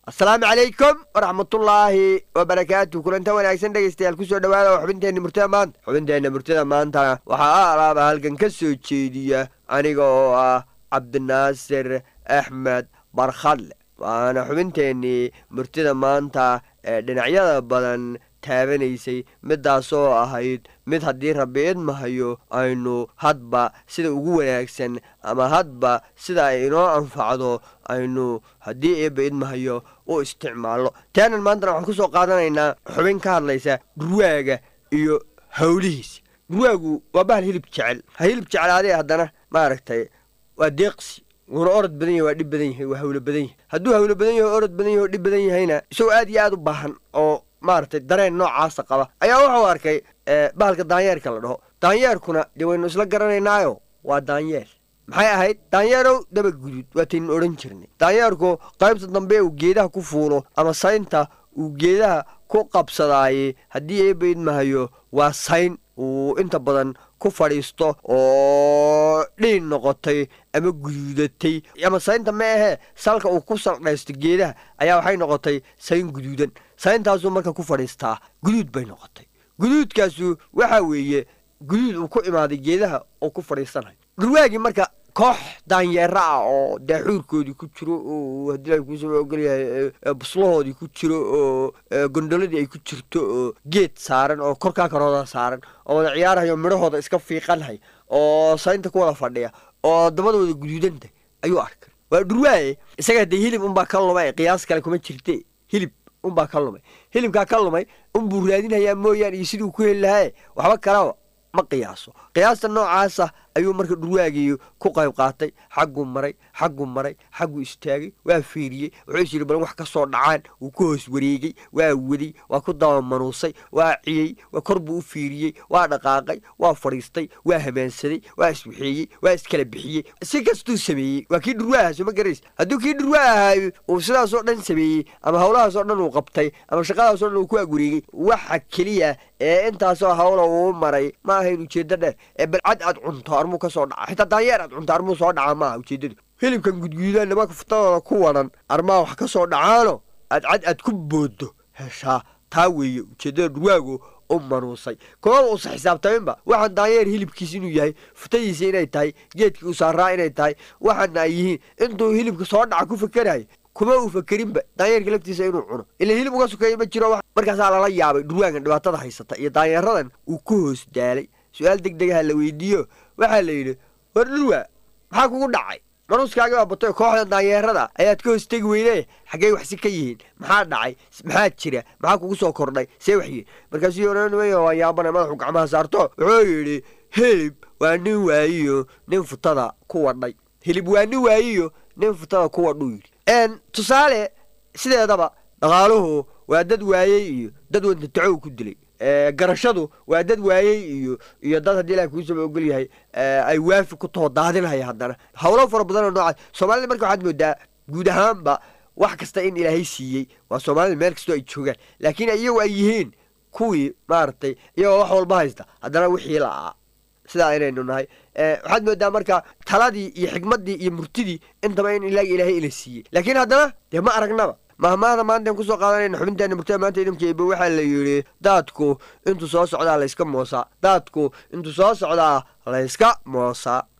asalaamu calaykum waraxmatullaahi wabarakaatu kulanta wanaagsan dhegaystayaal kusoo dhawaada oo xubinteenna murtada maanta xubinteenna murtada maantana waxaa a alaaba halkan ka soo jeediya aniga oo ah cabdinaasir axmed barkhadle waana xubinteennii murtida maanta ee dhinacyada badan taabanaysay midaasoo ahayd mid haddii rabbi idmahayo aynu hadba sida ugu wanaagsan ama hadba sida ay inoo anfacdo aynu haddii eebba idmahayo u isticmaalno taanan maantana waxaan ku soo qaadanaynaa xubin ka hadlaysa dhurwaaga iyo howlihiisa dhurwaagu waa bahal hilib jecel ha hilib jeclaadee haddana maaragtay waa deeqsi wuuna orod badan yahay waa dhib badan yahay waa hawlo badan yahay hadduu hawlo badan yahay orod badan yahay oo dhib badan yahayna isagoo aad iyo aad u baahan oo maaragtay dareen noocaasa qaba ayaa wuxuu arkay bahalka daanyeerka la dhaho daanyeerkuna dee waynu isla garanaynaayo waa daanyeer maxay ahayd daanyeerow daba guduud waataynu odhan jirnay daanyeerku qaybta dambe uu geedaha ku fuulo ama saynta uu geedaha ku qabsadaaye haddii eebba idmahayo waa sayn uu inta badan ku fadhiisto oo dhiin noqotay ama guduudatay ama saynta ma ahee salka uu ku saldhaysto geedaha ayaa waxay noqotay sayn guduudan sayntaasuu marka ku fadhiistaa guduud bay noqotay guduudkaasu waxa weeye guduud uu ku imaaday geedaha oo ku fadhiisanayo dhurwaagii marka koox daanyeera ah oo daaxuurkoodii ku jiro oo haddii la kuusaba ogolyahay buslahoodii ku jiro oo gondoladii ay ku jirto oo geed saaran oo korkaa karooda saaran oo wada ciyaarahayo midhahooda iska fiiqanhay oo saynta ku wada fadhiya oo dabadooda guduudanta ayuu arkay waa dhurwaaye isaga dee hilib unbaa ka lumay qiyaas kale kuma jirte hilib unbaa ka lumay hilibkaa ka lumay unbuu raadinhayaa mooyaane iyo siduu ku heli lahaye waxba kalaba ma qiyaaso qiyaasta noocaasa ayuu marka dhurwaagii ku qayb qaatay xagguu maray xagguu maray xagguu istaagay waa fiiriyey wuxuu is yidhi bal wax ka soo dhacaan wuu ku hoos wareegey waa waday waa ku dabamanuusay waa ciyey kor buu u fiiriyey waa dhaqaaqay waa fadhiistay waa hamaansaday waa iswaxeeyey waa iskala bixiyey si kastuu sameeyey waa kii dhurwaaha soo ma garays hadduu kii dhurwaa ahaayo uu sidaasoo dhan sameeyey ama howlahaasoo dhan uu qabtay ama shaqadaasoo dhan uu ku agwareegey waxa keliya ee intaasoo hawla uu maray ma ahayn ujeeddo dheer ee balcad aad cunto armuu ka soo dhaca xitaa daanyeer aad cunto armuu soo dhaca maaha ujeeddadu hilibkan gudguudaan nimanka futadooda ku wadan armaa wax ka soo dhacaano aad cad aad ku booddo heshaa taa weeye ujeeddada dhurwaagu u manuusay kooma uusa xisaabtaminba waxaan daanyeer hilibkiis inuu yahay futadiisa inay tahay geedkii uu saaraa inay tahay waxaana ay yihiin intuu hilibka soo dhaca ku fakerayo kuma uu fakerinba daanyeerka laftiisa inuu cuno ila hilib uga sukeeya ma jiro markaasaa lala yaabay dhurwaagan dhibaatada haysata iyo daanyeeradan uu ku hoos daalay su-aal deg degaha la weydiiyo waxaa la yidhi war dhurwaa maxaa kugu dhacay manuuskaagi baa batay kooxda daanyeerada ayaad ka hoos tegi weyne xaggey waxsi ka yihiin maxaa dhacay maxaa jira maxaa kugu soo kordhay see wax yihiin markaasuu oranimay waa yaabana madaxu gacmaha saarto wuxuu yidhi hilib waa nin waayiyo nin futada ku wadhay hilib waa nin waayiyo nin futada ku wadhuu yidhi tusaale sideedaba dhaqaaluhu waa dad waayey iyo dad wantatacow ku dilay garashadu waa dad waayey iyo iyo dad haddii ilahi kuusaba ogol yahay ay waafi ku taho daadinhaya haddana howlo fara badanoo noocaas soomaalida marka waxaad moodaa guud ahaanba wax kasta in ilaahay siiyey waa soomaalida meel kastoo ay joogaan laakiin iyagu ay yihiin kuwii maaragtay iyagoo wax walba haysta haddana wixii la'aa sidaa inaynu nahay waxaad moodaa marka taladii iyo xikmaddii iyo murtidii intaba in ilaga ilaahay ila siiyey laakiin haddana dee ma aragnaba mahmaahda maantaan kusoo qaadanayna xubinteena murtada maanta idamka eba waxaa la yidhi daadku intuu soo socdaa layska moosaa daadku intuu soo socdaa layska moosaa